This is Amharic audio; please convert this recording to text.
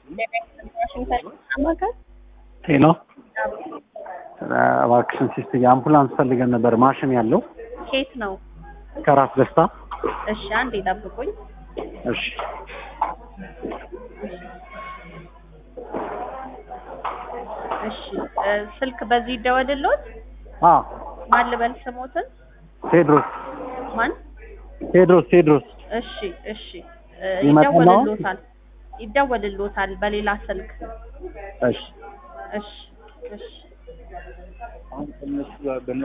ጤና እባክሽን ሲስትዬ አምቡላንስ ፈልገን ነበር ማሽን ያለው ኬት ነው? ከራስ ደስታ እሺ አንዴ ጠብቁኝ። እሺ እሺ እ ስልክ በዚህ ይደወልልዎት? አ ማን ልበል ስሞትን? ቴድሮስ ማን? ቴድሮስ ቴድሮስ እሺ እሺ እ ይመጣል አሁን? ይደወልልዎታል ይደወልልዎታል በሌላ ስልክ። እሺ እሺ እሺ